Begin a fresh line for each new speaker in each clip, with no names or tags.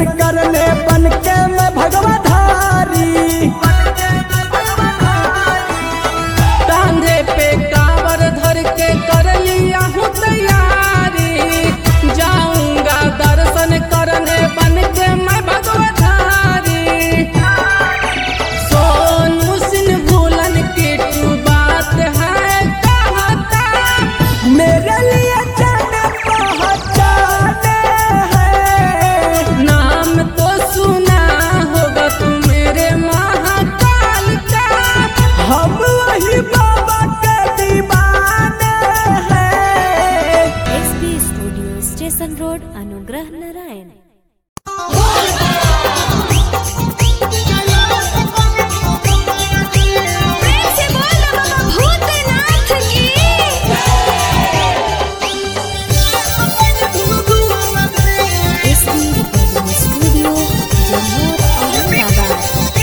करने बन के मैं भगवाधारी
कांधे पे कावर धर के कर लिया हूँ तैयारी जाऊंगा दर्शन करने बन के मैं भगवधारी सोनू सिंह भूलन की तू बात है कहता
मेरे लिए जाने पहचाने हैं
नाम तो सुना होगा तू मेरे महाकाल का
हम वही बाबा के दीवाने हैं
SP studio station road Anugrah Narayan SP recording studio Jammu Aurangabad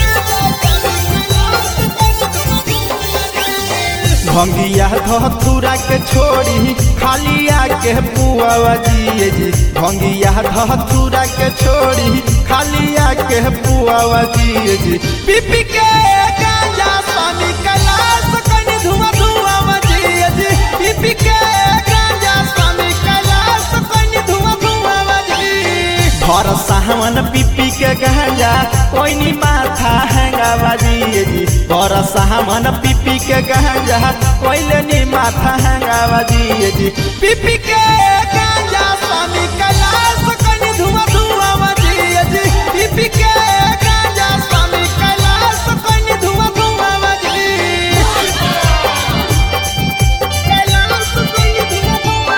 भंगिया धथुरा के छोड़ी खालिया के पुआवा जिए जी भंगिया धथुरा के छोड़ी खालिया के पुआवा जिए जी पीपी के गांजा स्वामी कैलाश कनी धुआं धुआं जिए जी पीपी के गांजा स्वामी कैलाश कनी धुआं धुआं जी भर सावन पीपी के गांजा कोई माथा हैंगा बाजिए जी भर सावन पीपी के गांजा कोई नी माथा हैंगा बाजिए जी पीपी के गांजा स्वामी कैलाश कनी धुआं धुआं बाजिए जी पीपी के गांजा स्वामी कैलाश कनी धुआं धुआं बाजिए कैलाश कनी धुआं धुआं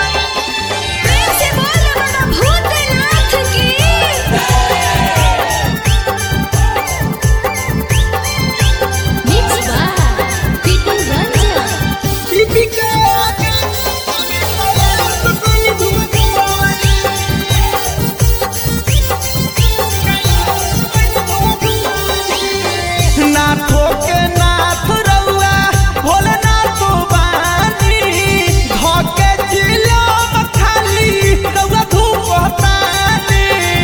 पीपी के कैलाश कनी धुआं धुआं नाथो के नाथ रउआ भोलेनाथ बानी धके जिलो खाली रउआ धूप तानी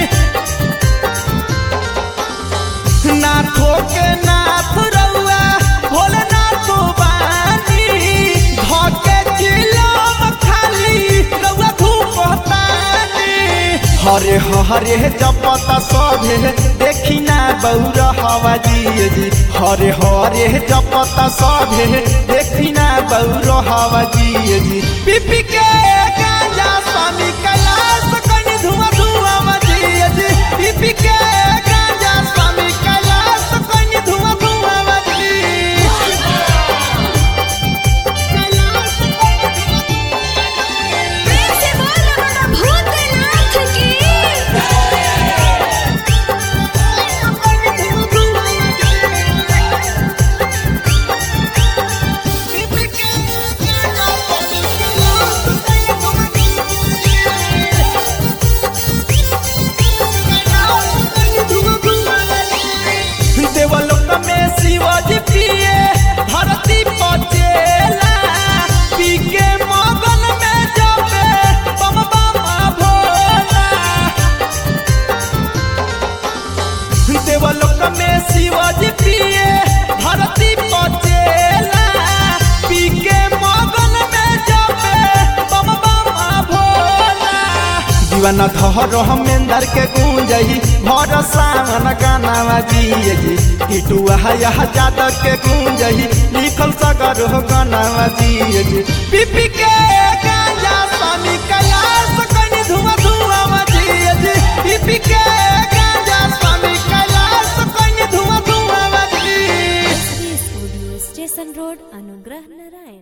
नाथो के नाथ रउआ भोलेनाथ बानी धके जिलो खाली रउआ धूप तानी हरे हरे जपता सभे देखी ना बौर हवा जिए जी हरे हरे जपता सभे देखी ना बौर हवा जिए जी पीपी के गांजा स्वामी कैलाश कनी धुआं धुआं जिए जी पीपी के गांजा स्वामी कैलाश कनी धुआं धुआं जिए कैलाश देवलोक में शिवाजी पिए धरती पचेला पी के मगन में जबे बम बम भोला देवलोक में शिवाजी पिए धरती पचेला पी के मगन में जबे बम बम भोला दीवाना धर हमेंदर के गूंजही भर सावन गाना बजिए जी टिटुआ यह जादव के गूंजही लिखल सगर हो गाना बजिए जी पीपी के गांजा स्वामी कैलाश कनी धुआं धुआं बजिए जी पीपी के गांजा स्वामी कैलाश कनी धुआं धुआं बजिए
SP studio station road Anugrah Narayan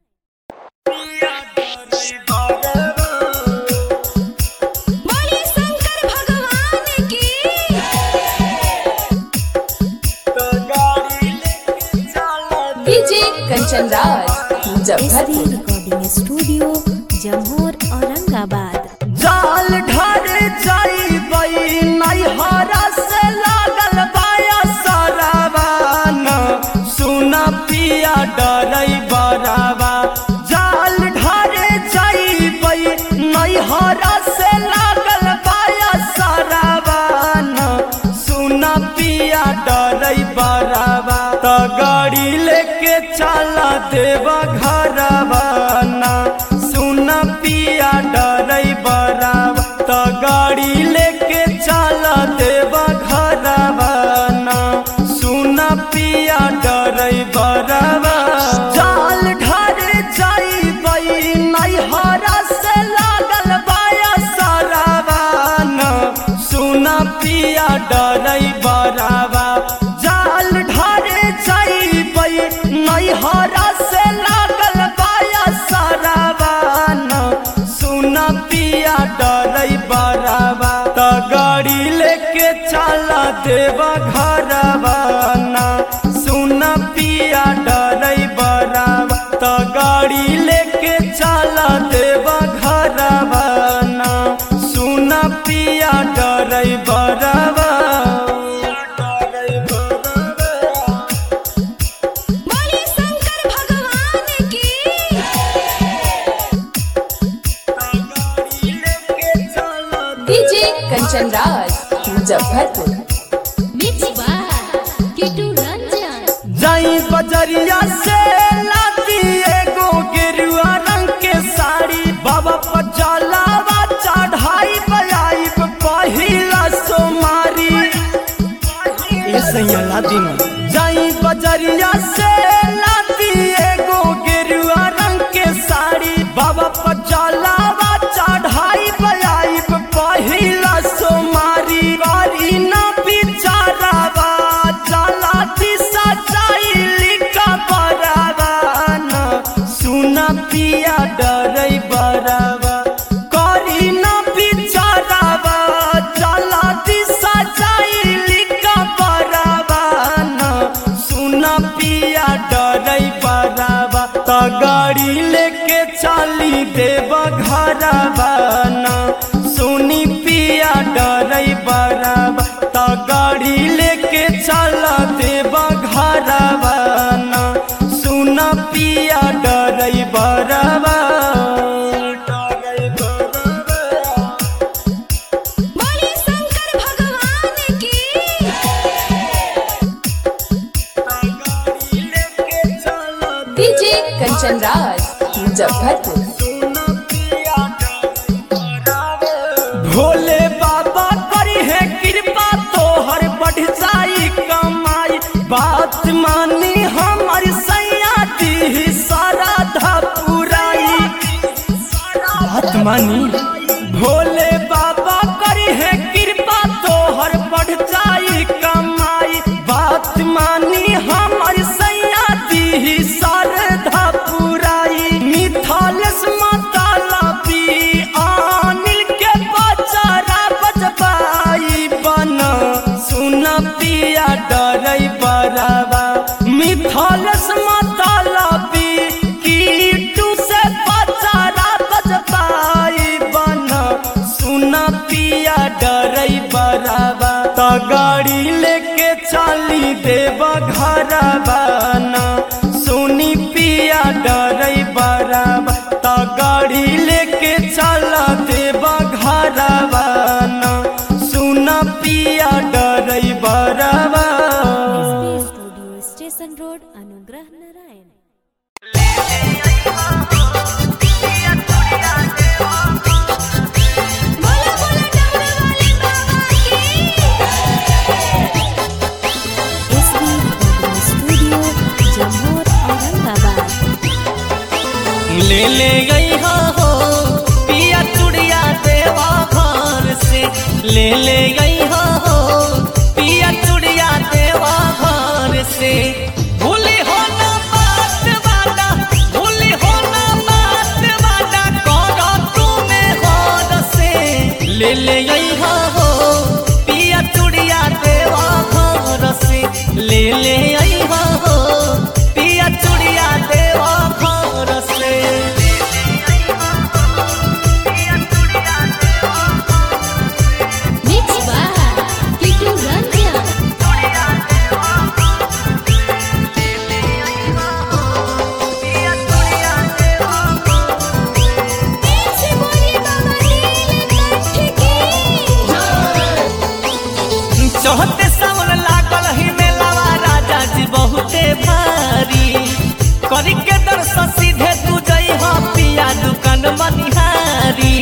DJ Kanchan Raj Muzaffarpur
SP recording studio Jammu Aurangabad
जाल ढर जाइबई नैहरा से लागल बाया सरावान सुन पिया डरई बरावा जाल ढर जाइबई नैहरा से लागल बाया सरावान देवा घरवाना सुन पिया डरै बरावा त गाड़ी लेके चल देवा घरवाना सुन पिया डरै बरावा जाल ढारे जाइबै नैहरा से लागल बाया सरावाना सुन पिया डरै बरावा जाल ढारे जाइबै नैहरा से लागल बाया सरावाना सुन पिया डरै बरावा त गाड़ी लेके चला देवा घरवाना सुन पिया डरै बरावा त गाड़ी लेके चला देवा घरवाना सुन पिया डरै बरावा
बोली शंकर भगवान की
DJ Kanchan Raj Muzaffarpur
mix by Kitu Ranjan
जाई बजरिया से लाती एगो गेरुआ रंग के साड़ी बाबा पर जलावा चढ़ाई बजाई पहिला सोमारी ऐसे लाती जाई बजरिया से लाती एगो गेरुआ रंग के साड़ी बाबा पर जलावा चढ़ाई बजाई पहिला सोमारी बारी ना बिचारावा चला दिशा चाइली का बरावाना सुन पिया डरै बरावा करी ना बिचारावा चला दिशा चाइली का बरावाना सुन पिया डरै बरावा त गाड़ी लेके चली देवा घरवाना सुनी पिया डरै बरावा त गाड़ी लेके चल देवा घरवाना सुन पिया डरै बरावा
बोली शंकर भगवान की
डीजे कंचन राज मुजफ्फरपुर
भोले बाबा करी है कृपा तोहर बढ़ जाई कमाई बात मानी हमारी सैया दी सारा धा पुराई बात मानी भोले बाबा करी है कृपा तोहर बढ़ जाई कमाई बात मानी हमारी सैया दी शारदा पुराई मिथालस माताला पी आनिल के बचारा बजबाई बना सुन पिया डरै बरावा मिथालस माताला पी कीटू से बचारा बजबाई बना सुन पिया डरै बरावा त गाड़ी लेके चली देवा घरवाना सुनी पिया डरै बरावा त गाड़ी लेके चल देवा घरवाना सुन पिया डरै बरावा
studio station road Anugrah Narayan
बोला बोला डमरू वाले बाबा की
एसबी स्टूडियो जम्मू औरंगाबाद
ले ले गई हो पिया चुड़िया देवा घर से ले ले गई हो पिया चुड़िया देवा घर से भूली हो ना बात वाला भूली हो ना बात वाला करो तुम्हें घर से ले ले गई हो पिया चुड़िया देवा घर से ले ले आई हो पिया चुड़िया देवा घर से
मिक्स बाय किटू रंजन
से बोली बाबा नीलकंठ की
चौहते सावन लागल ही मेलावा राजा जी बहुते भारी करी के दर्शन सीधे तू जई हो पिया दुकान मनिहारी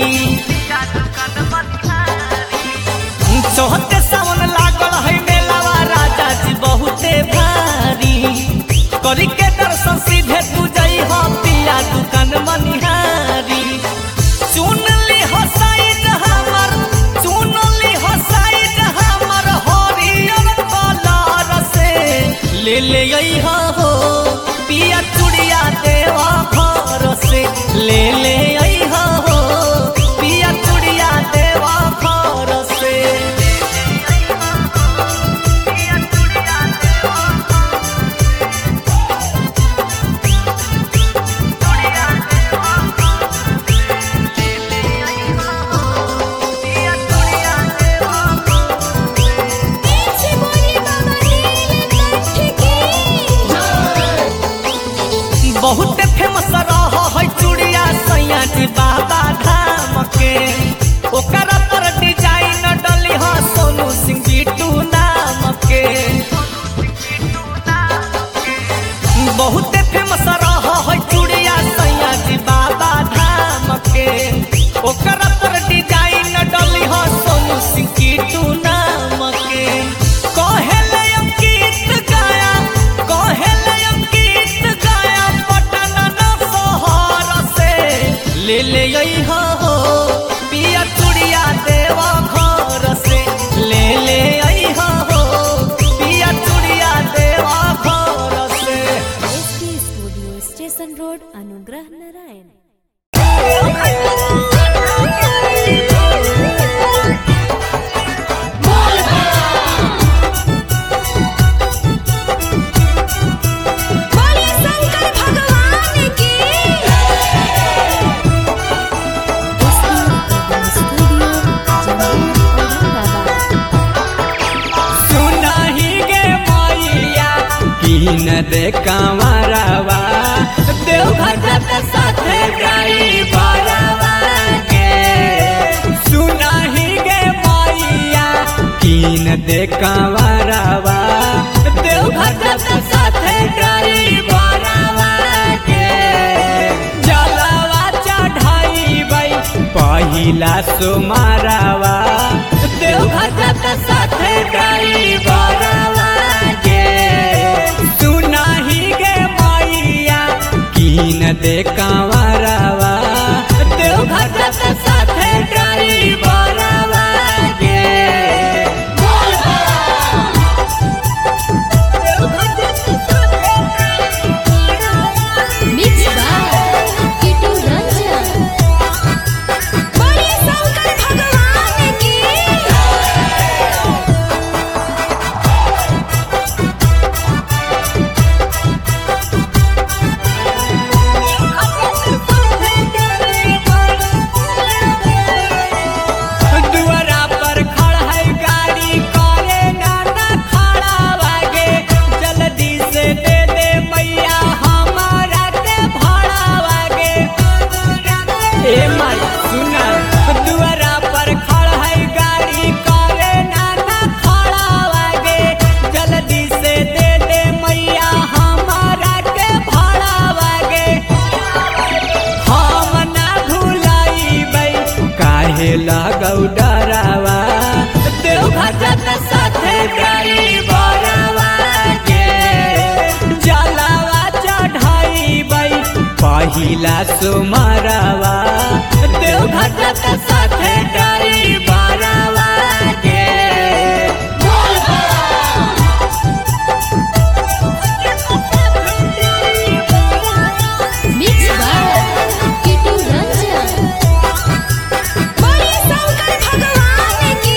चौहत्ते सावन लागल है मेलावा राजा जी बहुते भारी करी के दर्शन सीधे तू जई हो पिया दुकान मनिहारी सुन ली हो साइड हमर सुन ली हो साइड हमर हरियर कलर से ले ले आई हो पिया चुड़िया देवा घर से ले ले आई हो पिया चुड़िया देवा घर से
पीछे बोली बाबा नीलकंठ की
बहुत फेमस रह है चूड़िया सैया जी बाबा धाम के ओकरा पर डिजाइन डली हो सोनू सिंह बिटू नाम के बहुत फेमस रह है चूड़िया सैया जी बाबा धाम के ओकरा पर डिजाइन डली हो सोनू सिंह बिटू नाम के कहेले अंकित गाया कहेले अंकित गाया पटन न शहर से ले ले आई हो पिया चूड़िया देवा घर से ले ले आई हो पिया चूड़िया देवा घर से
एस के studio station road Anugrah Narayan
बोली शंकर भगवान की
एस के स्टूडियो जमुई औरंगाबाद
सुनाही गे मैया कीन दे कमरवा देवघर के साथे जाई बारवा के सुनाही गे मैया कीन दे कमरवा देवघर के साथे जाई बारवा के जलवा चढ़ाई पहिला सुमारवा देवघर के साथे जाई बारवा के सुनाही गे मैया कीन दे कांवरवा देवघर के साथे जाई बारवा के
मिक्स बाय किटू रंजन
बोली शंकर भगवान की
दुआरा पर खड़ा है गाड़ी करे नाना खड़ा वागे जल्दी से दे दे मैया हमारा के भाड़ा वागे ए माई सुना दुआरा पर खड़ा है गाड़ी करे नाना खड़ा वागे जल्दी से दे दे मैया हमारा के भाड़ा वागे हम ना भुलाइबै काहे लगौ डरावा देवघर के साथे जाई बरावा के जलावा चढ़ाइबै पहिला सुमरवा देवघर के साथे जाई बरावा के
मिक्स बाय किटू रंजन
बोली शंकर भगवान की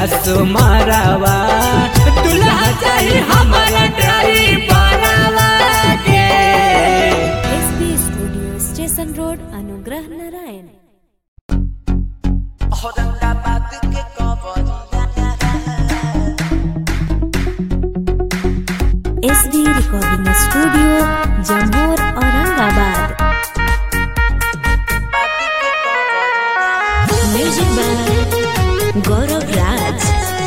सुमारवा दुल्हा चाही हमारा ड्राइवरवा के
SB studio station road Anugrah Narayan SB recording studio जम्मूर Aurangabad music by Gaurav Raj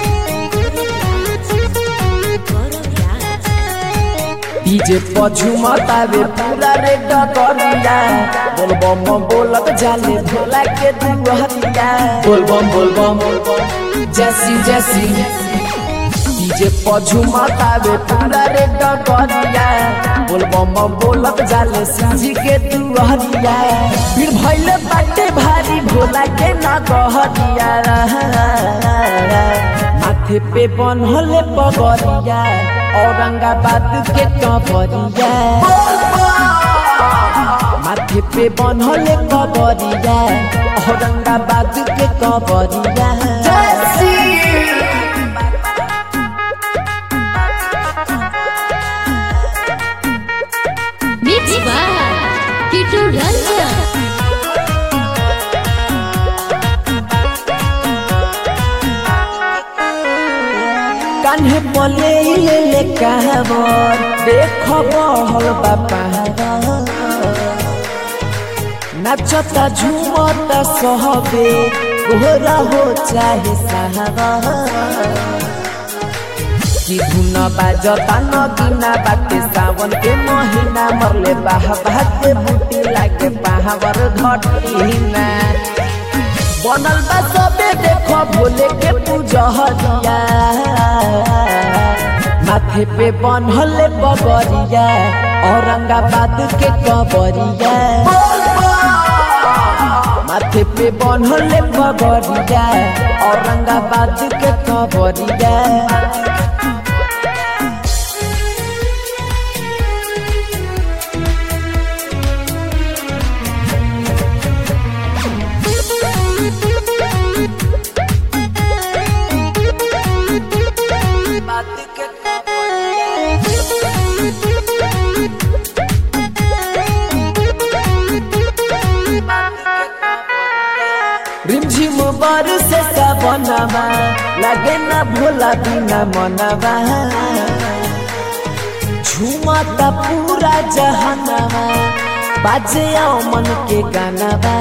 Gaurav Raj
DJ पझुमतावे पूरा रे डगरिया बोल बम बोलत जाले भोला के दुहरिया बोल बम बोल बम जैसी जैसी डीजे पझुमतावे पूरा रे डगरिया बोल बम बोलत जाले सिंजी के दुहरिया फिर भइले बाटे भारी भोला के ना गहरिया माथे पे बनहले पगरिया औरंगाबाद के कबरिया माथे पे बनहले कबरिया औरंगाबाद के कबरिया
मिक्स बाय टिटू रंजन
कान्हे पले ले ले कहबर देख बहल बापा नाचता झूमता सहबे गोरा हो चाहे साहबा कि धुन बाजता नगिना बाटे सावन के महीना मरले बाह बाटे बूटी लागे बाहवर घटीना बनल बा सबे देखो भोले के पूजहरिया माथे पे बनहले बगरिया औरंगाबाद के कबरिया माथे पे बनहले बगरिया औरंगाबाद के कबरिया रिमझिम बरस सबनमा लगे न भोला बिना मनवा झुमता पूरा जहनवा बाजे आओ मन के गानवा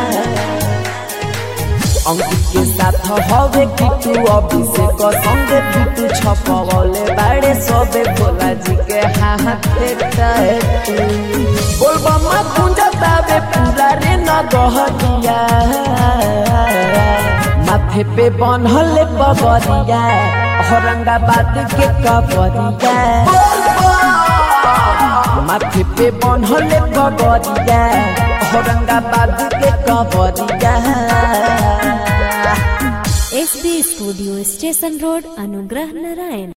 अंकित के साथ हवे किटू अभिषेक संगे किटू छपवले बाड़े सबे भोला जी के हाथे टैटू बोलबा मा कुंजता बे पूरा रे न गहरिया माथे पे बनहले पगरिया औरंगाबाद के कबरिया माथे पे बनहले पगरिया औरंगाबाद के कबरिया
SB studio station road Anugrah Narayan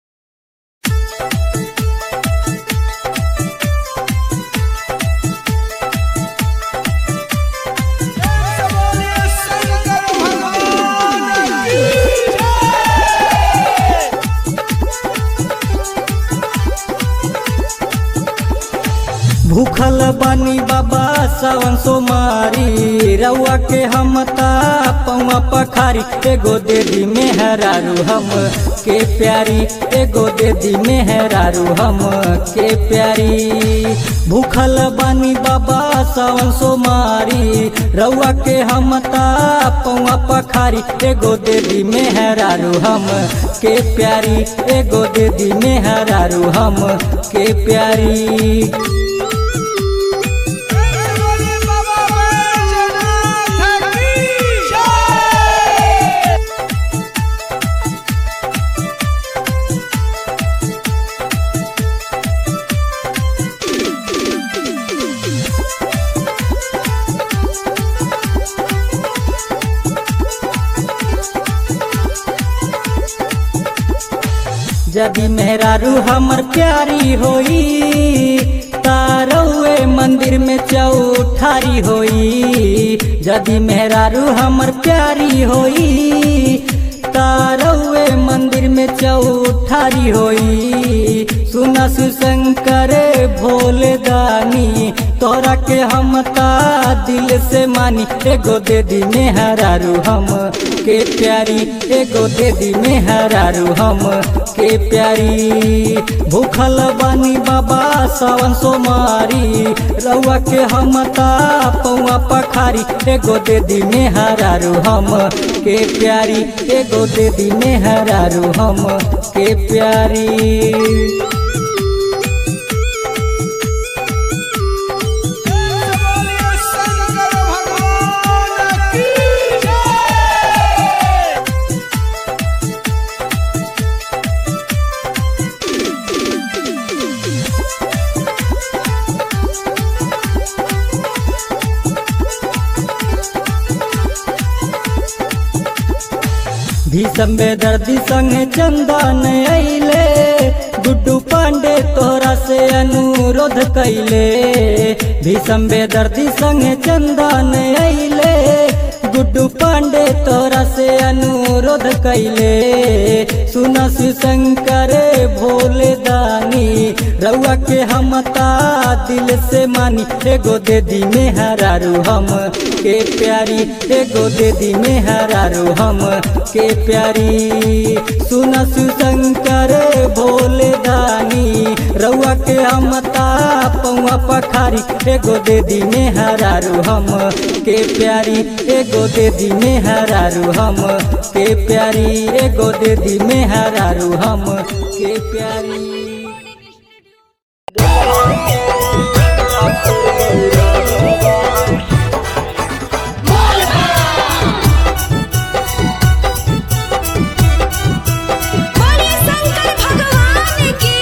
भूखल बानी बाबा सावन सोमारी रउआ के हम ता पौआ पखारी एगो दे दी मेहरारू हम के प्यारी एगो दे दी मेहरारू हम के प्यारी भूखल बानी बाबा सावन सोमारी रउआ के हम ता पौआ पखारी एगो दे दी मेहरारू हम के प्यारी एगो दे दी मेहरारू हम के प्यारी यदि मेहरारू हमर प्यारी होई तारौए मंदिर में चौठारी होई यदि मेहरारू हमर प्यारी होई
ममता रउए मंदिर में चौठारी होई सुना सुशंकर भोले दानी तोरा के हमता दिल से मानी एगो दे दी मेहरारू हम के प्यारी एगो दे दी मेहरारू हम के प्यारी भूखल बानी बाबा सावन सोमारी रउआ के हमता पौआ पखारी एगो दे दी मेहरारू हम के प्यारी एगो दे दी मेहरारू हम के प्यारी भीषम दर्दी संग चंदन अइले गुड्डू पांडे तोरा से अनुरोध कैले भीषम दर्दी संग चंदन अइले गुड्डू पांडे तोरा से अनुरोध कैले सुन शंकर भोले दानी रउआ के हमता दिल से मानी एगो दे दी मेहरारू हम के प्यारी एगो दे दी मेहरारू हम के प्यारी सुन शंकर भोले दानी रउआ के हमता पौआ पखारी एगो दे दी मेहरारू हम के प्यारी एगो दे दी मेहरारू हम के प्यारी एगो दे दी मेहरारू हम के प्यारी
बोलिए शंकर भगवान की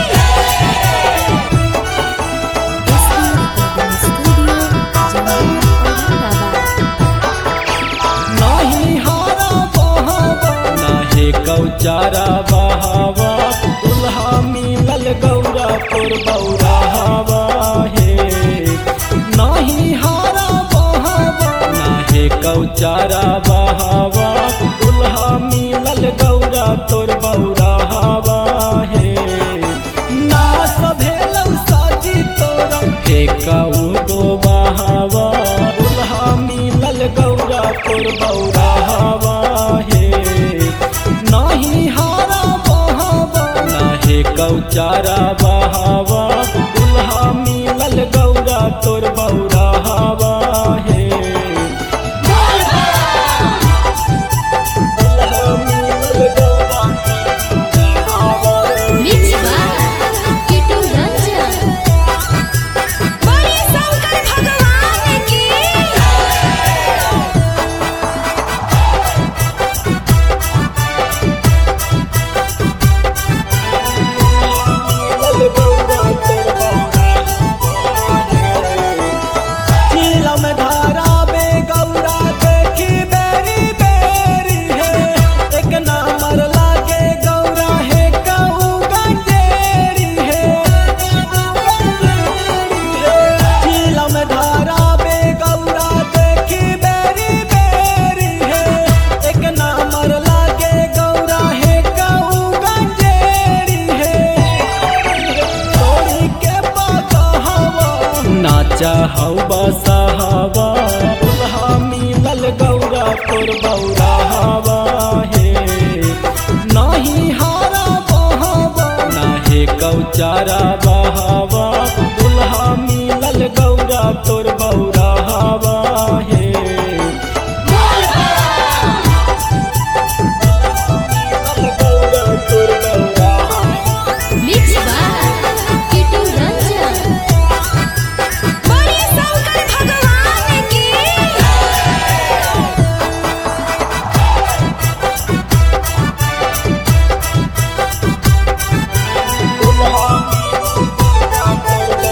नाही हारा बहावा नाहे कौचारा बहावा दुल्हा मिलल गौरा पुर बौरा हवा हे नाही हारा बहावा नाहे कौचारा बहावा दुल्हा मिलल गौरा तोर बौरा हवा हे ना सभेलौ साजी तोरा हे कऊ दो बहावा दुल्हा मिलल गौरा तोर बौरा हवा हे नाही हारा बहावा नाहे कौचारा बहावा दुल्हा मिलल गौरा तोर बौरा हवा हे दुल्हा मिलल गौरा
बोलिए शंकर भगवान की
चीलम धारा में गौरा देखी बेरी बेरी है एक नामर लागे गौरा है कहूँ गंजेरी है चीलम धारा में गौरा देखी बेरी बेरी है एक नामर लागे गौरा है कहूँ गंजेरी है तोड़ी के बकहवा नाचा हौ बसहवा दुल्हा मिलल गौरा तोर बौरा हवा हे नाही हारा बहावा नाहे कौचारा बहावा दुल्हा मिलल गौरा तोर बौरा हवा हे मिलल गौरा तोर बौरा हवा
बोलिए शंकर भगवान की
दुल्हा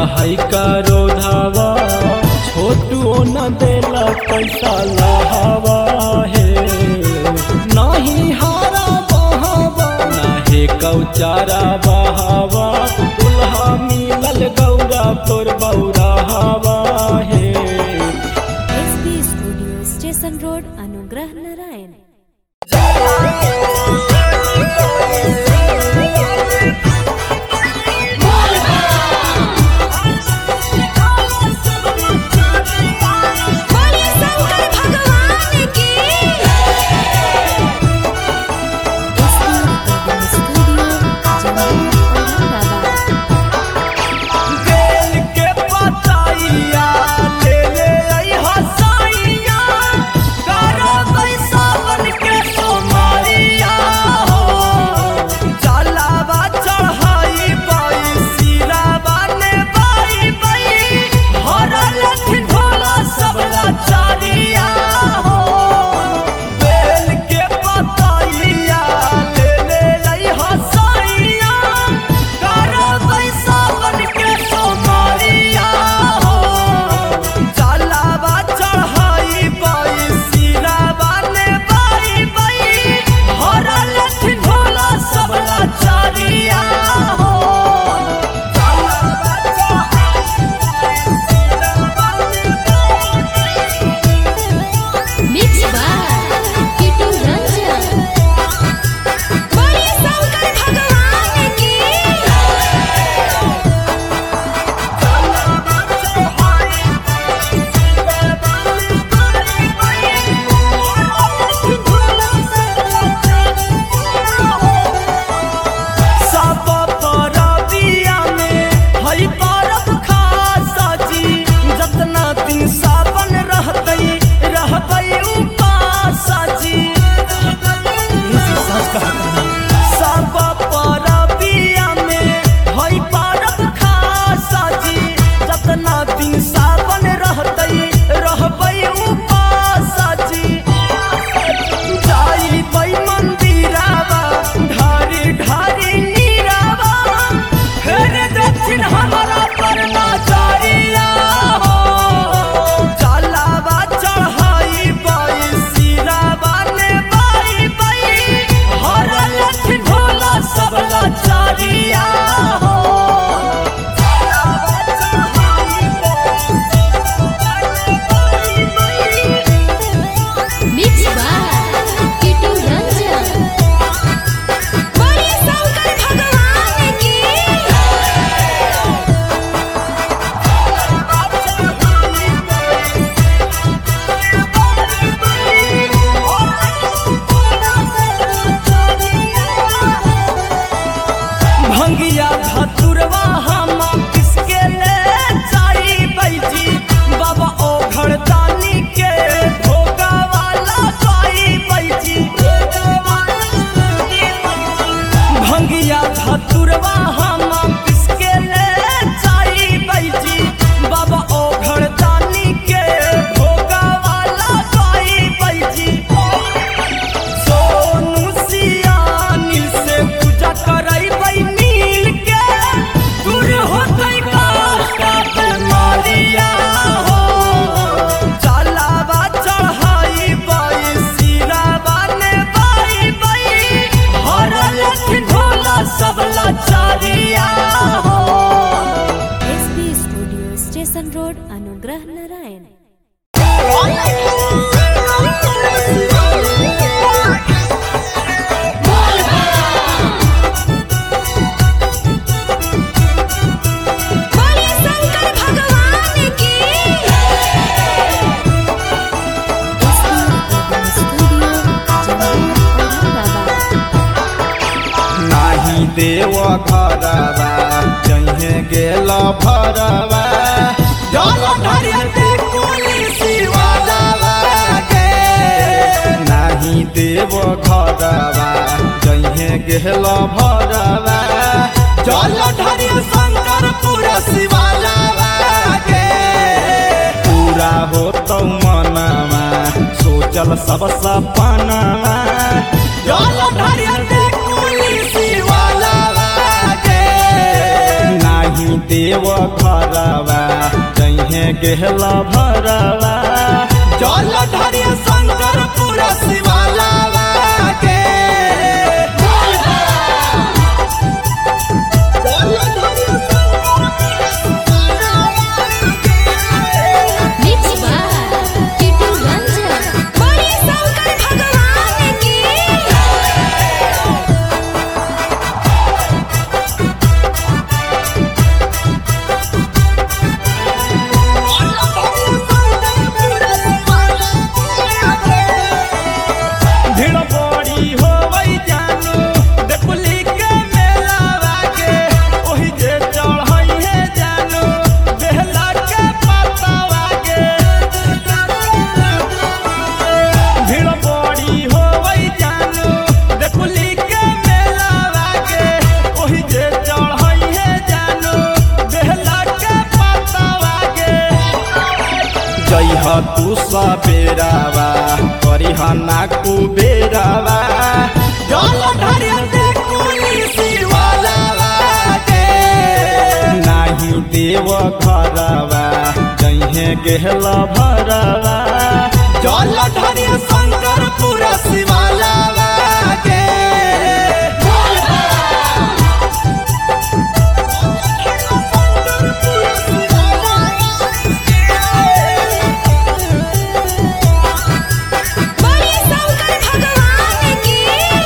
है करो धावा छोटू न देला पैसा लहावा हे नहीं हारा बहावा नाही कौचारा बहावा दुल्हा मिलल गौरा तोर बौरा हवा हे
SP studio station road Anugrah Narayan
बोलिए शंकर भगवान की
SP recording studio Jammu Aurangabad
बेल के पताइया ले ले आई हसाइया करो बैसावन के सोमारिया हो चलावा चढ़ाई बाई सिरावा ने बाई बाई हरल ढोला सबला चारिया हो बेल के पताइया ले ले आई हसाइया करो बैसावन के सोमारिया हो चलावा चढ़ाई बाई सिरावा ने बाई बाई हरल ढोला सबला चारिया हो चलावा
मिक्स बाय किटू रंजन
बोलिए शंकर भगवान की
सब परबिया में हई परब खासा जी जतना दिन सावन रहतई रहबई उपासा जी सब परबिया में हई परब खासा जी जतना दिन सावन रहतई रहबई उपासा जी जाई बई मंदिरावा ढारी ढारी नीरावा फिर दक्षिण हमारा पर नजरिया हो चलावा चढ़ाई बई सिरावा ने बाई बई हरल ढोला सबला चारिया हो चलावा चढ़ाई
मिक्स बाय किटू रंजन
बोलिए शंकर भगवान की
भंगिया धतुरवा हम किसके ले जाई बैजी बाबा ओ घड़दानी के भोगा वाला पाई बैजी भंगिया धतुरवा हम किसके ले जाई बैजी बाबा ओ घड़दानी के भोगा वाला पाई बैजी सोनू सियानी से पूजा करई बई मिल के दूर होतई काष्ट मारिया हो चलावा चढ़ाई बई सिरावा ने बाई बई हरल ढोला सबला चारिया हो
SP studio station road Anugrah Narayan
बोलिए शंकर भगवान की
SP recording studio Jammu Aurangabad
नाही देव घरवा जहे गेल भरवा जल ढारिते पुलिसी वालावा के नाही देव घरवा जहे गेल भरवा जल ढारि शंकर पूरा शिवालावा के पूरा हो तो मनमा सोचल सब सपनावा जल ढारिते पुलिसी वालावा के नाही देव घरवा जहे गेहला भरवा जल धरिय शंकर पूरा शिवालावा के
Mix by Kitu Ranjan.
बोली शंकर भगवान की
भीड़ बड़ी होवई जानू देखुली के मेलावा के ओही जे चढ़ई है जानू बेहला के पतावा के भीड़ बड़ी होवई जानू देखुली के मेलावा के ओही जे चढ़ई है जानू बेहला के पतावा के जइह तू सबेरावा करिह ना कुबेरावा जल ढारिय देखुली शिवालावा के नाही देव घरवा जइहे गेहल भरवा जल ढारिय शंकर पूरा शिवालावा के
बोली शंकर भगवान की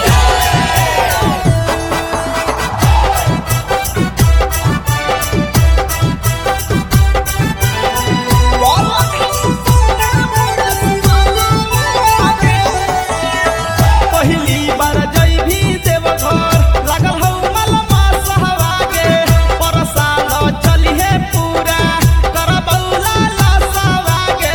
पहिली बार जइभी देवघर लागल हौ मलमा सहवा के परसाल चलिहे पूरा करबौला लसवा के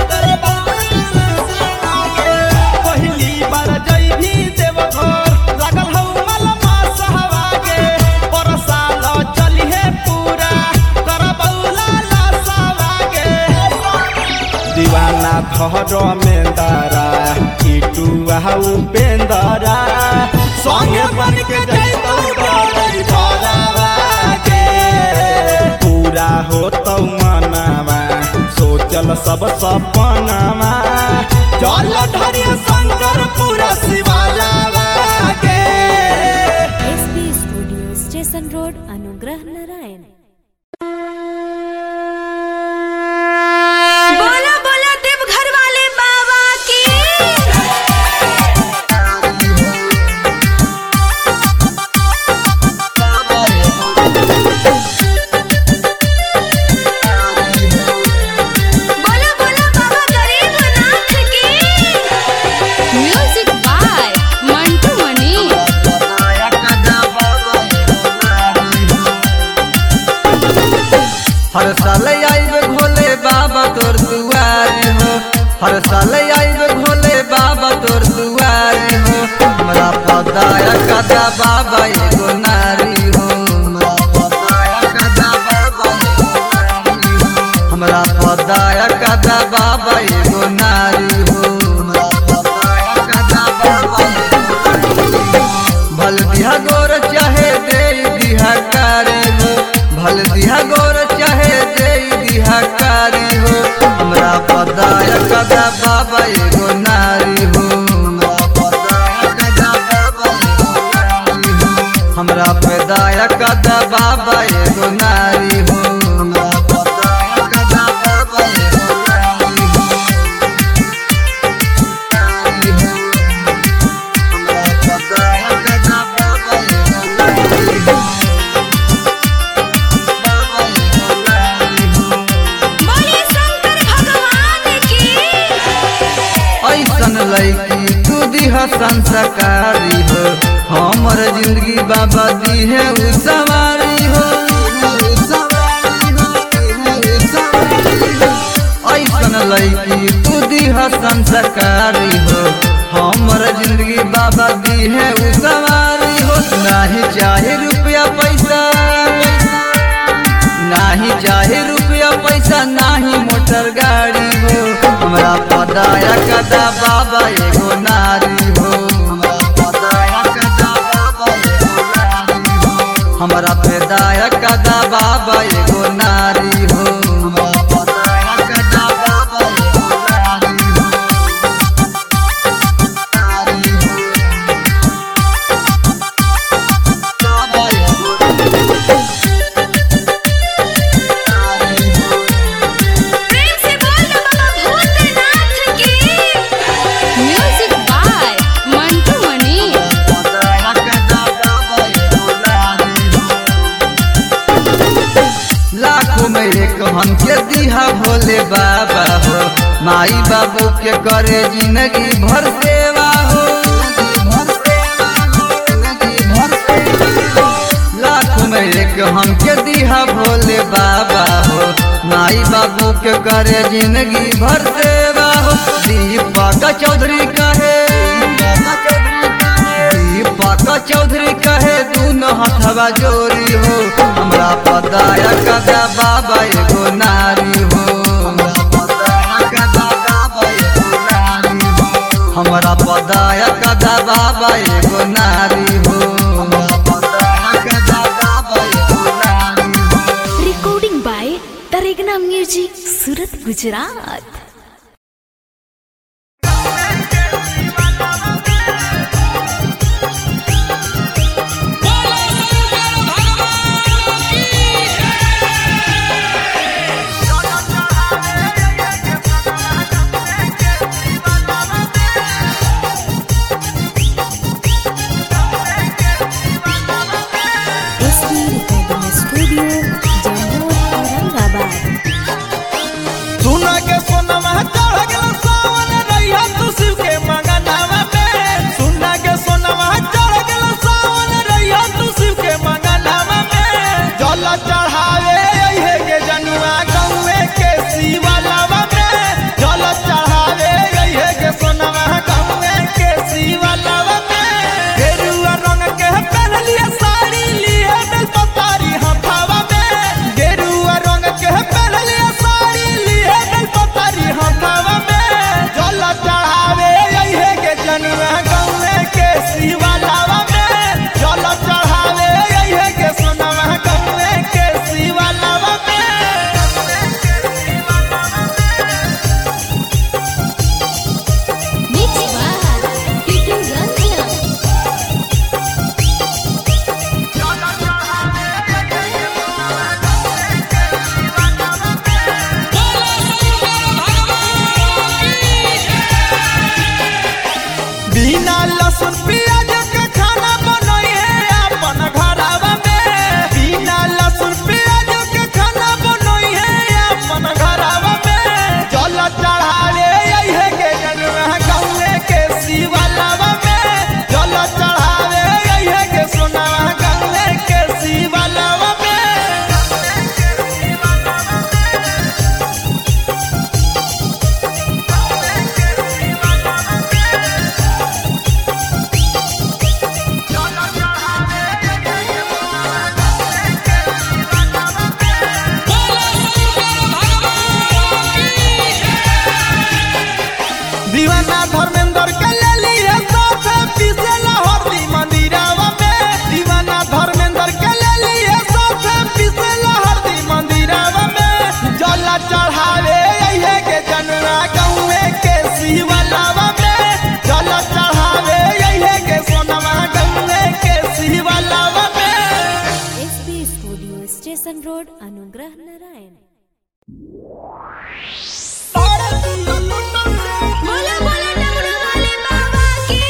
पहिली बार जइभी देवघर लागल हौ मलमा सहवा के परसाल चलिहे पूरा करबौला लसवा के दीवाना धर मेंदारा किटू आहू पेंदारा संगे बन के जैतौ गई धरावा के पूरा होतौ मनावा सोचल सब सपनावा चल धरिय शंकर पूरा शिवालावा के
SP studio station road Anugrah Narayan
बोला बोला देवघर वाले बाबा की बोला बोला बाबा गरीबनाथ की
म्यूजिक बाय मंटू मनी
हर साल आइब भोले बाबा तोर दुआरी हो हर साल आइब भोले बाबा तोर दुआरी हो हमरा पदाया कदा बाबा एगो नारी हो हमरा पदाया कदा बाबा एगो नारी हो भल दिहा गोर चाहे दे दिहा कारी हो भल दिहा गोर चाहे दे दिहा कारी हो हमरा पदाया कदा बाबा एगो नारी हो हमरा पैदाया कदा बाबा एगो नारी हो हमरा पदाया कदा बाबा एगो नारी हो नारी हो हमरा पदाया कदा बाबा एगो नारी हो बाबा एगो नारी हो
बोली शंकर भगवान की
ऐसन लैकी तू दिह संस्कारी हो हमर जिंदगी बाबा दी है उ सवारी हो ऐसन लैकी तू दिह संस्कारी हो हमर जिंदगी बाबा दी है उ सवारी हो नाही चाहे रुपया पैसा नाही चाहे रुपया पैसा नाही मोटर गाड़ी हो हमरा पदाया कदा बाबा एगो नारी हो हमरा पदाया कदा बाबा एगो नारी हो हमरा पेदाया कदा बाबा एगो नारी हो हमरा पदाया कदा बाबा एगो नारी हो नारी हो बाबा एगो नारी हो
प्रेम से बोल बाबा भूतनाथ की म्यूजिक बाय मंटू मणि
पदाया कदा बाबा एगो नारी हो लाखों में एक हमके दिहा भोले बाबा हो माई बाबू के करे जिंदगी भर सेवा हो लाखों में एक हमके दिहा भोले बाबा हो माई बाबू के करे जिंदगी भर सेवा हो दीपक चौधरी कहे दीपक चौधरी कहे दूनो हथवा जोरी हो हमरा पदाया कदा बाबा एगो नारी हो हमरा पदाया कदा बाबा एगो नारी हो हमरा पदाया कदा बाबा एगो नारी हो हमरा पदाया कदा बाबा एगो नारी हो
recording by Taregna Music, Surat, Gujarat. SB Recording Studio, Jammu, Aurangabad.
सुना के सोनमा चढ़ गेल सावन रैया तू शिव के मंगनावा में सुना के सोनमा चढ़ गेल सावन रैया तू शिव के मंगनावा में जल चढ़ावे अइहे के जनुआ गौवे के शिवलावा में जल चढ़ावे अइहे के सोनमा गौवे के शिवलावा में गेरुआ रंग के पहनलिए साड़ी लिए दिल पतारी हथावा में गेरुआ रंग के पहनलिए साड़ी लिए दिल पतारी हथावा में जल चढ़ावे अइहे के जनुआ गौवे के शिवलावा में जल चढ़ावे अइहे के सोनवा गौवे के शिवलावा में
Mix by Pitu Ranjan
बिना लहसुन प्याज के खाना बनइए अपन घरवा में बिना लहसुन प्याज के खाना बनइए अपन घरवा में जल चढ़ावे अइहे के जनवा गौवे के शिवलावा में जल चढ़ावे अइहे के सोनावा गौवे के शिवलावा में दीवाना धर्मेंद्र के ले लिए साथे पीछे लाहौरी मंदिरावा में दीवाना धर्मेंद्र के ले लिए साथे पीछे लाहौरी मंदिरावा में जल चढ़ावे अइहे के जनवा गौवे के शिवलावा में जल चढ़ावे अइहे के सोनवा गौवे के शिवलावा में
SB Studio, Station Road, Anugrah Narayan.
बोला बोला डमरू वाले बाबा की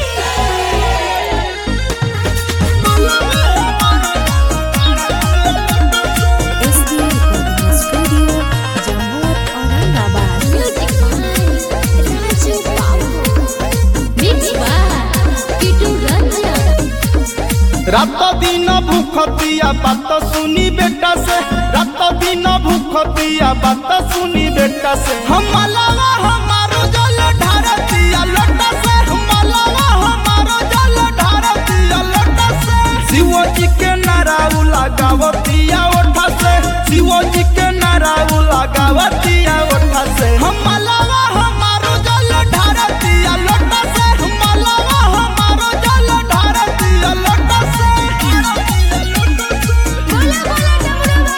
SB Recording Studio, Jammu, Aurangabad.
Music by Raju Babu mix by पिटू Ranjan
रात दिन भूखतिया बात सुनी बेटा से रात दिन भूखतिया बात सुनी बेटा से हम मलावा हमारो जल ढारतिया लोटा से हम मलावा हमारो जल ढारतिया लोटा से शिव जी के नाराउ लगावतिया ओठा से शिव जी के नाराउ लगावतिया ओठा से हम मलावा हमारो जल ढारतिया लोटा से हम मलावा हमारो जल ढारतिया लोटा से
बोला बोला डमरू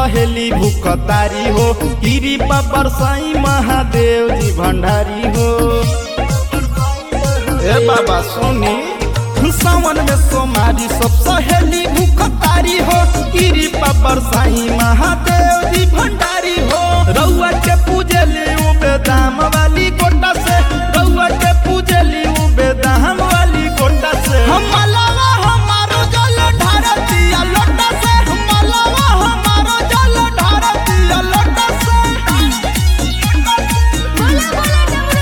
सहेली भूखतारी हो गिरी पर साई महादेव जी भंडारी हो ए बाबा सुनी सावन में सोमारी सब सहेली भूखतारी हो गिरी पर साई महादेव जी भंडारी हो रउआ के पूजली उ बेदाम वाली गोटा से रउआ के पूजली उ बेदाम वाली गोटा से हम मलावा हमारो जल ढारतिया लोटा से हम मलावा हमारो जल ढारतिया लोटा से
बोला बोला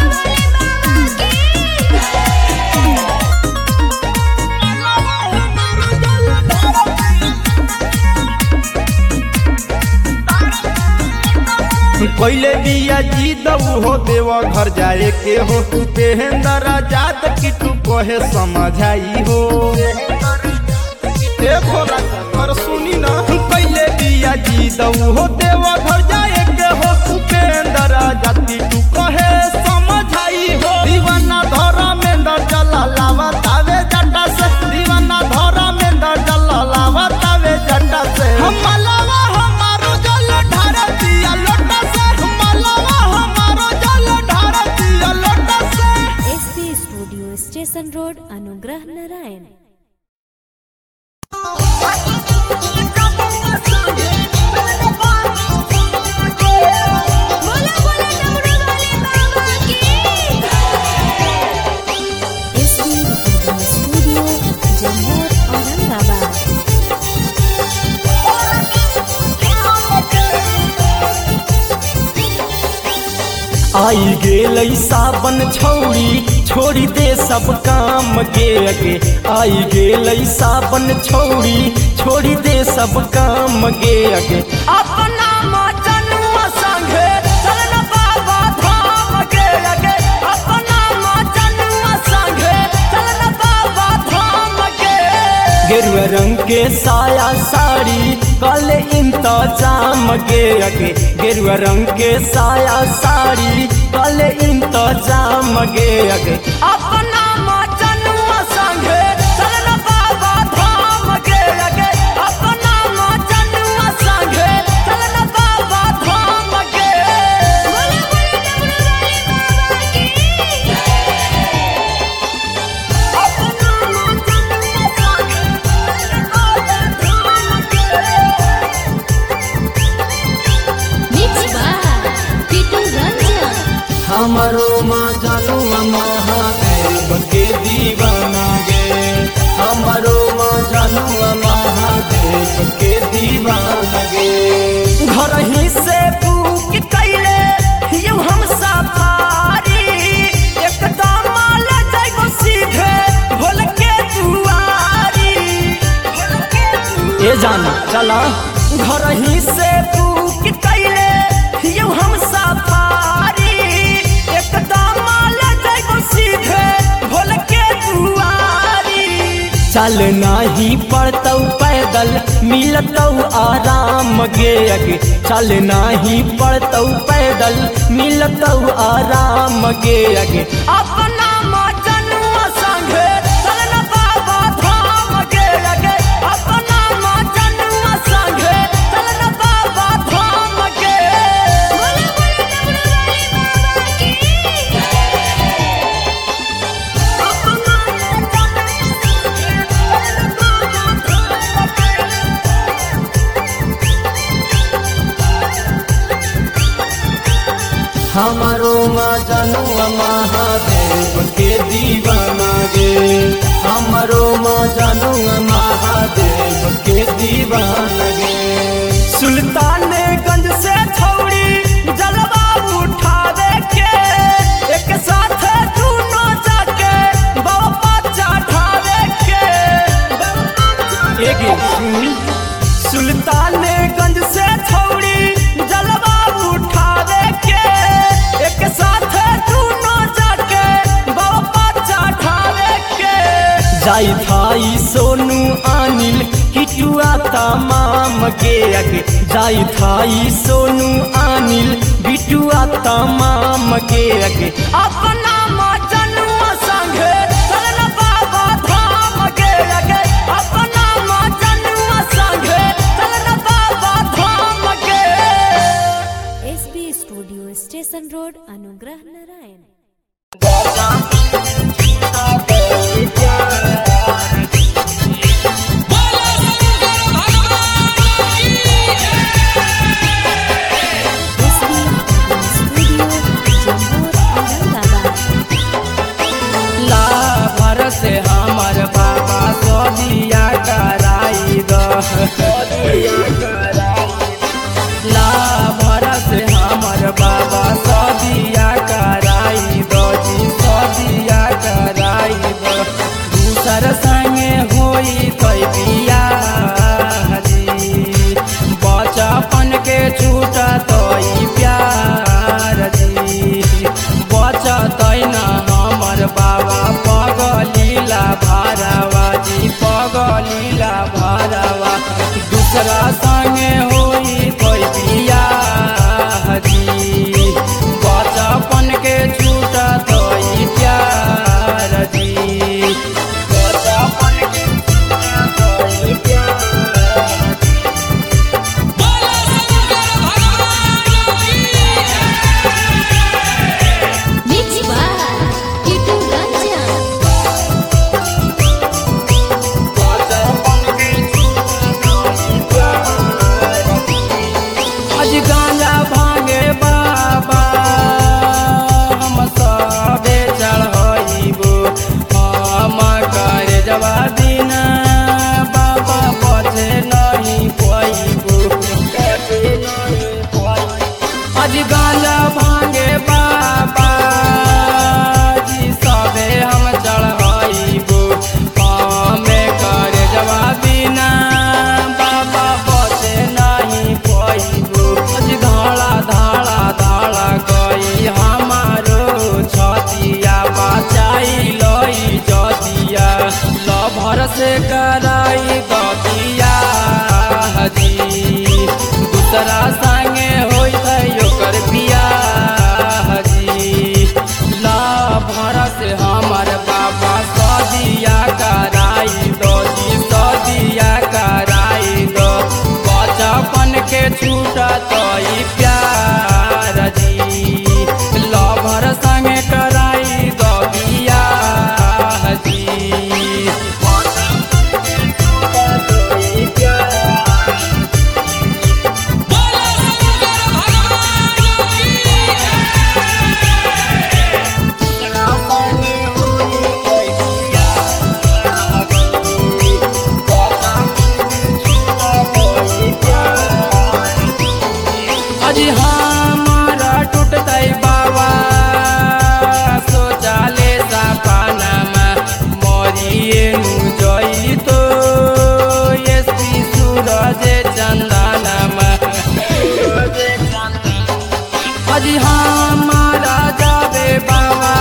डमरू वाले बाबा की
पहले बिया जी दऊ हो देव घर जाए के हो पेहेंदर आजाद की तू कहे समझाई हो ए भोला और सुनी ना पहले बिया जी दऊ हो देव घर जाए के हो उपेंद्र आजाद की तू कहे समझाई हो दीवाना धरा में दर चला लावा तावे जटा से दीवाना धरा में दर चला लावा तावे जटा से हम मलावा हमारो जल ढारतिया लोटा से हम मलावा हमारो जल ढारतिया लोटा से
SP studio station road Anugrah Narayan
बोला बोला डमरू वाले बाबा की
SP recording studio Jammu Aurangabad
आई गेल सावन छौरी छोड़ी दे सब काम के अगे आई गेल सावन छौरी छोड़ी दे सब काम के अगे अपना मचनुआ संगे चलन बाबा धाम के अगे अपना मचनुआ संगे चलन बाबा धाम के गेरुआ रंग के साया साड़ी कल इंतजाम के अगे गेरुआ रंग के साया साड़ी कल इंतजाम के अगे अपना मचनुआ संगे चलन बाबा धाम के अगे अपना मचनुआ संगे चलन बाबा धाम के
बोला बोला डमरू वाले बाबा की मिक्स बार पीटू रंजन
हमारो माँ जानू महादेव के दीवाना गे हमारो माँ जानू महादेव के दीवाना गे घर ही से पूक कैले यू हम सफारी एकदम माल जाइबो सीधे भोल के दुआरी ए जाना चला घर ही से पूक कैले यू हम सफारी एकदम माल जाइबो सीधे भोल के दुआरी चल नाही पड़तौ पैदल मिलतौ आराम गे अगे चल नाही पड़तौ पैदल मिलतौ आराम गे अगे अपना मचनुआ संगे चलन बाबा धाम गे अगे अपना मचनुआ संगे चलन बाबा धाम गे
बोला बोला डमरू वाले बाबा की
हमारो माँ जनुआ महादेव के दीवाना गे हमारो माँ जनुआ महादेव के दीवाना गे सुल्तानगंज से छौड़ी जलवा उठावे के एक साथ दोनों जाके बाबा चढ़ावे के एक सुन सुल्तानगंज से छौड़ी जलवा उठावे के एक साथ दोनों जाके बाबा चढ़ावे के जाई थाई सोनू अनिल किटुआ तमाम के अगे जाई थाई सोनू अनिल बिटुआ तमाम के अगे अपना मचनुआ संगे चलन बाबा धाम के अगे अपना मचनुआ संगे चलन Baba Dham
SB studio station road Anugrah Narayan SB studio Jammu Aurangabad
ला भर से हमर बाबा सोदिया कराई द ला भर से हमर बाबा सोदिया कराई द जी सोदिया कराई द दूसर संगे होई कई बियाह जी बचपन के छूटा तोई प्यार जी बचत न हमर बाबा पगलीला भारवा जी पगलीला भारवा दूसरा संगे होई कोई बियाह जी बचपन के छूटा तोई प्यार जी बचपन के छूटा तोई प्यार
मिक्स बाय किटू रंजन
आज गांजा भांगे बाबा हम सबे चढ़ाइबो हम करे जवा दिन बाबा बचे नहीं पाइबो आज गांजा भांगे बाबा जी सबे हम चढ़ाइबो हमें करे जवा बिना बाबा बचे नहीं पाइबो आज धाड़ा धाड़ा धाड़ा गई हमारो छतिया बचाई लई जदिया लभर से कराई ददिया हजी दूसरा संगे होई है ओकर बियाह जी ला भर से हमर बाबा सदिया कराई दो जी सदिया कराई दो बचपन के छूटा तोई प्यार जी लभर संगे कराई दो बियाह जी तोई प्यार अजी हमारा टूटतै बाबा सोचाले सपनामा मरिए नु जई तो एसपी सूरज चन्दनमा अजी हमारा जाबे बाबा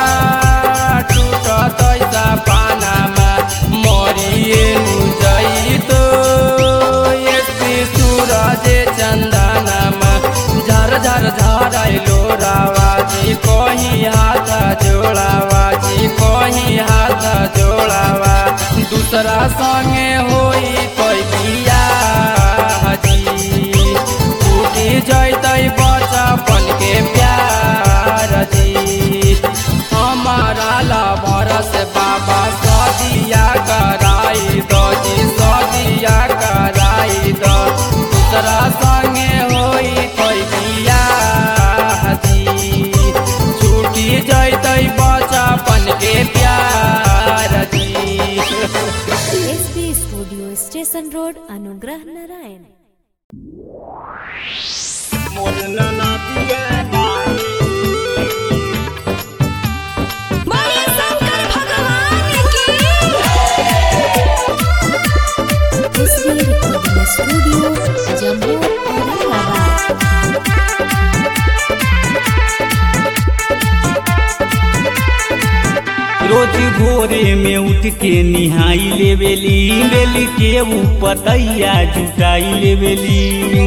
टूटतै सपनामा मरिए नु जई तो एसपी सूरज चन्दनमा झर झर झरैलो रावाजी कहीं हाथ जोड़ावा जी कहीं हाथ जोड़ावा दूसरा संगे होई कोई बियाह जी टूटी जैतै बचपन के प्यार जी हमारा लभर से बाबा सदिया कराई दो जी सदिया कराई दो दूसरा संगे होई कोई बियाह जी छूटी जैतै बचपन के प्यार जी
SB studio station road Anugrah Narayan
बोले शंकर भगवान की
SB recording studio Jammu Aurangabad
रोज भोरे में उठ के निहाई लेवेली बेली के ऊपर तैया जुटाई लेवेली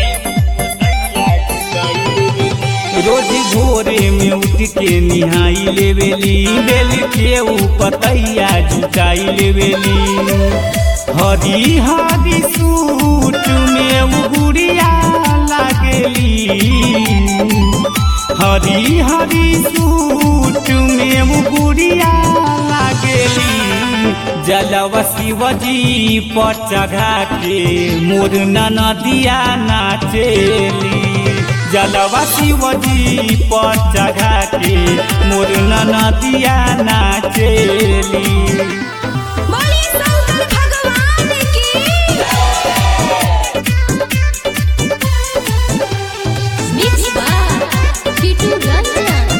रोज भोरे में उठ के निहाई लेवेली बेली के ऊपर तैया जुटाई लेवेली हरी हरी सूट में उ गुड़िया लागेली हरी हरी सूट में उ गुड़िया लागेली जलवा शिवजी पर चढ़ा के मोर नदिया नाचेली जलवा शिवजी पर चढ़ा के मोर नदिया नाचेली
बोली शंकर भगवान की
मिक्स बार किटू रंजन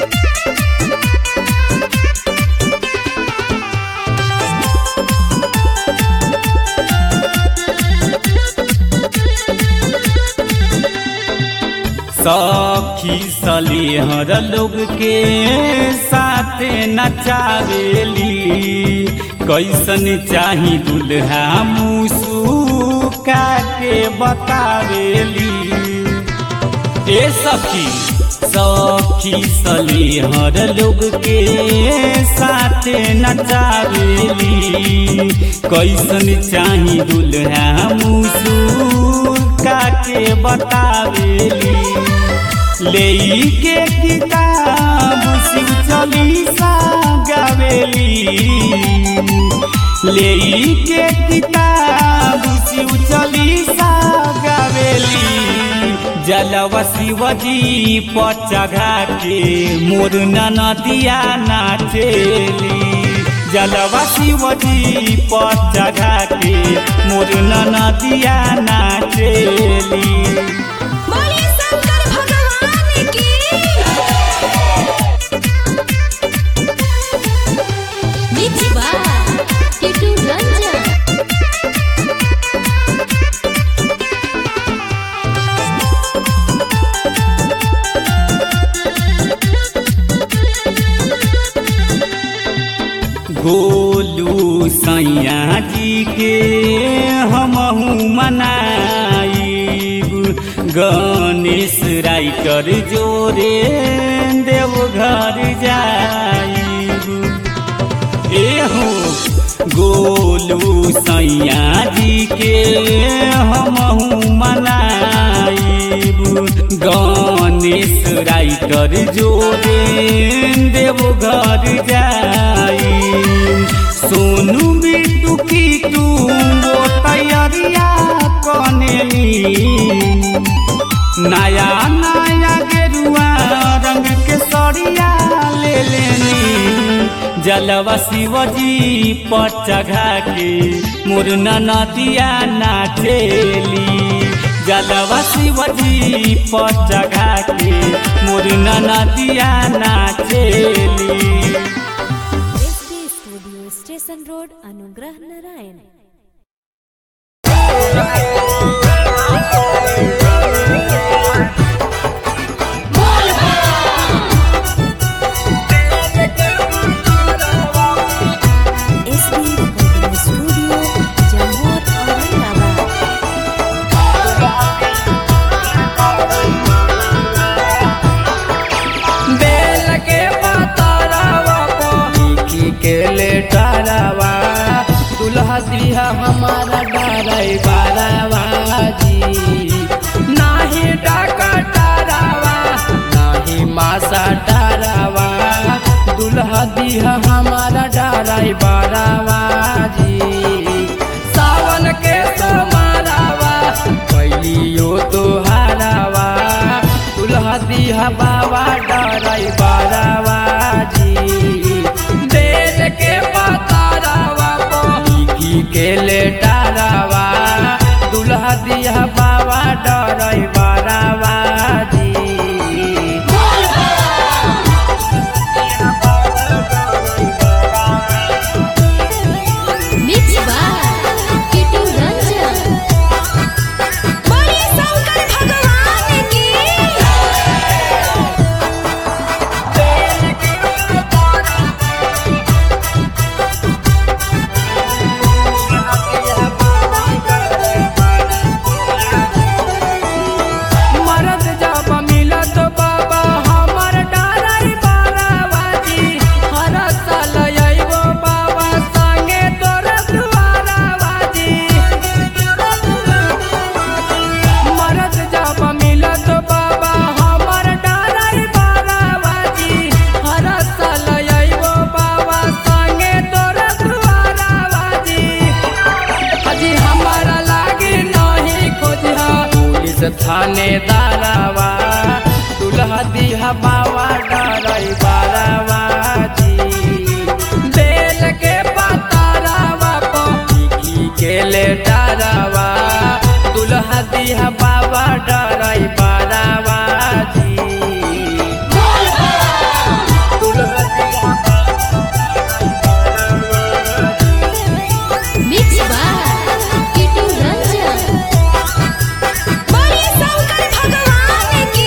सखी सलिहर लोग के साथ नचावेली कैसन चाही दुल्हा मुसुका के बतावेली ए सखी सखी सलिहर लोग के साथ नचावेली कैसन चाही दुल्हा मुसुका के बतावेली ले के किताब शिव चालीसा गावेली ले के किताब शिव चालीसा गावेली जलवा शिवजी पर चढ़ा के मोर नदिया नाचेली जलवा शिवजी पर चढ़ा के मोर नदिया नाचेली
बोली शंकर भगवान की
मिक्स बार किटू रंजन
गोलू सैया जी के हमहू मनाइब गणेश राइटर जोरे देवघर जाइब एहो गोलू सैया जी के हमहू मनाइब गणेश राइटर जोरे देवघर जाई सोनू बिटू की तू वो तैयारिया कनेली नया नया गेरुआ रंग के सड़िया ले लेनी जलवा शिवजी पर चढ़ा के मोर नदिया नाचेली जलवा शिवजी पर चढ़ा के मोर नदिया नाचेली
S D studio station road Anugrah Narayan S D recording studio Jammu Aurangabad
बेल के पतरवा लिखी के लेटरवा दुल्हा दिया हमारा डराई बारवा जी नाही डकटरवा नाही मासा डरवा दुल्हा दिया हमारा डराई बारवा जी सावन के सोमारावा कैलियो तोहारावा दुल्हा दिहा बाबा डराई बारावा जी बेल के पतारावा पही के लेटारावा दुल्हा दिहा बाबा डराई बारावा जी
मिक्स बार किटू रंजन
बोली शंकर भगवान की
मरद दिहा बाबा डराई बारावाजी बेल के पतारावा पी के ले डरावा दुल्हा दिहा बाबा डराई बारावाजी दुल्हा दिहा
मिक्स बाय किटू रंजन
बोलिए शंकर भगवान की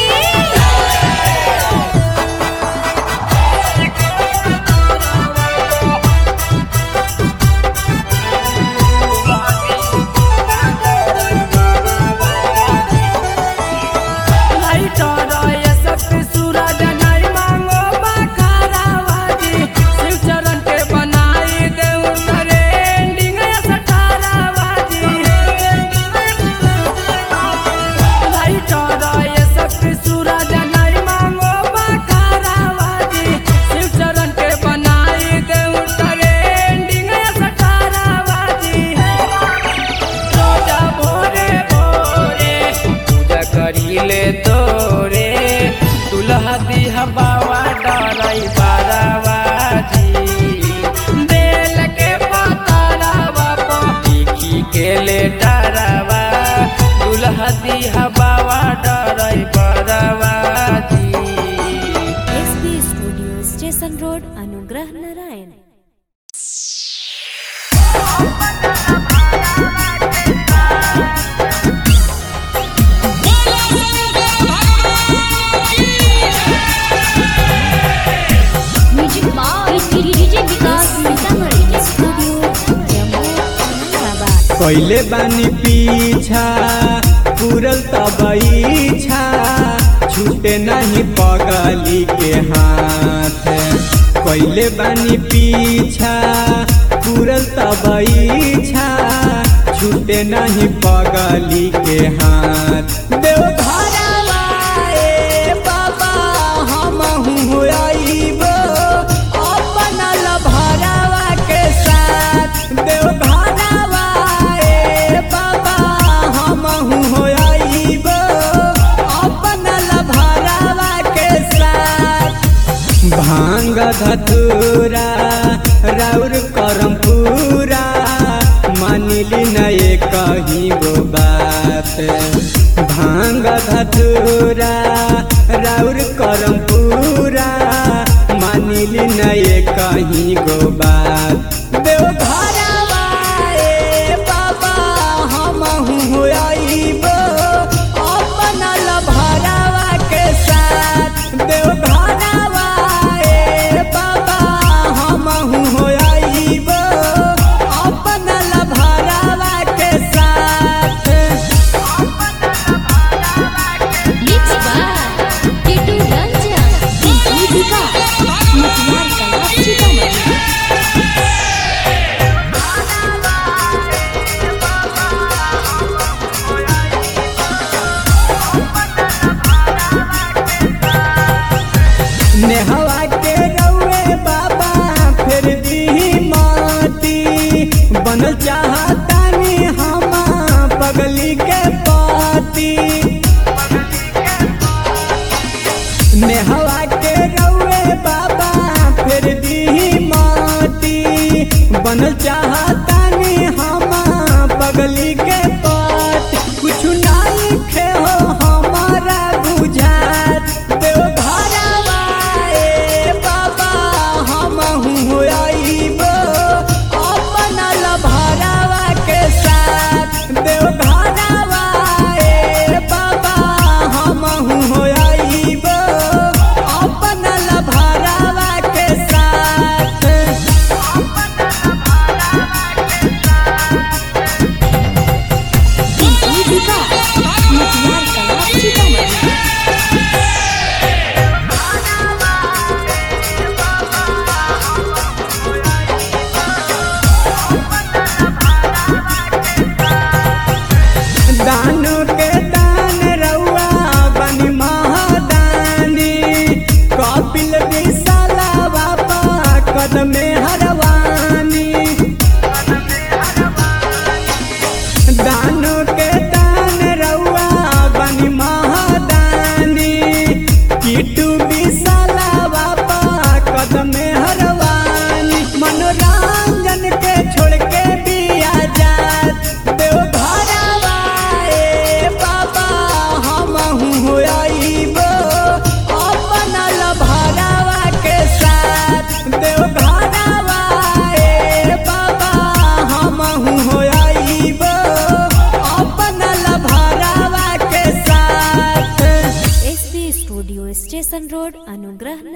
रोजा भोरे भोरे पूजा करीले तोरे दुल्हा दिहा बाबा डराई बारावाजी बेल के पतारावा पी के ले डरावा दुल्हा दिहा बाबा डराई बारावाजी
SB studio station road Anugrah Narayan music by DJ Vikas Sitamarhi studio Jammu Aurangabad
कैले बानी पीछा पूरल तब इच्छा छूटे नहीं पगली के हाथ कैले बानी पीछा पूरल तब इच्छा छूटे नहीं पगली के हाथ देव घरवा ए बाबा हम आइबो अपन लभरावा के साथ देव घरवा ए बाबा हम आइबो अपन लभरावा के साथ भांग धतूरा राउर करम पूरा मानिली नए कहीं गो बात भांग धतूरा राउर करम पूरा मानिली नए कहीं गो बात देव घरवा ए बाबा हम आइबो अपन लभरावा के साथ देव घरवा ए बाबा हम आइबो अपन लभरावा के साथ
mix by Kitu Ranjan DJ Vikas Matiyar Kala Sitamarhi
नेहवा के रउए बाबा फिर दी माटी बनल चाहतानी हम पगली के पाती नेहवा के रउए बाबा फिर दी माटी बनल चाहतानी हम पगली के पात कुछ नहीं खे हो हमारा बुझात देव घरवा ए बाबा हम आइबो अपन लभरावा के साथ देव घरवा ए बाबा हम आइबो अपन
स्टेशन रोड अनुग्रह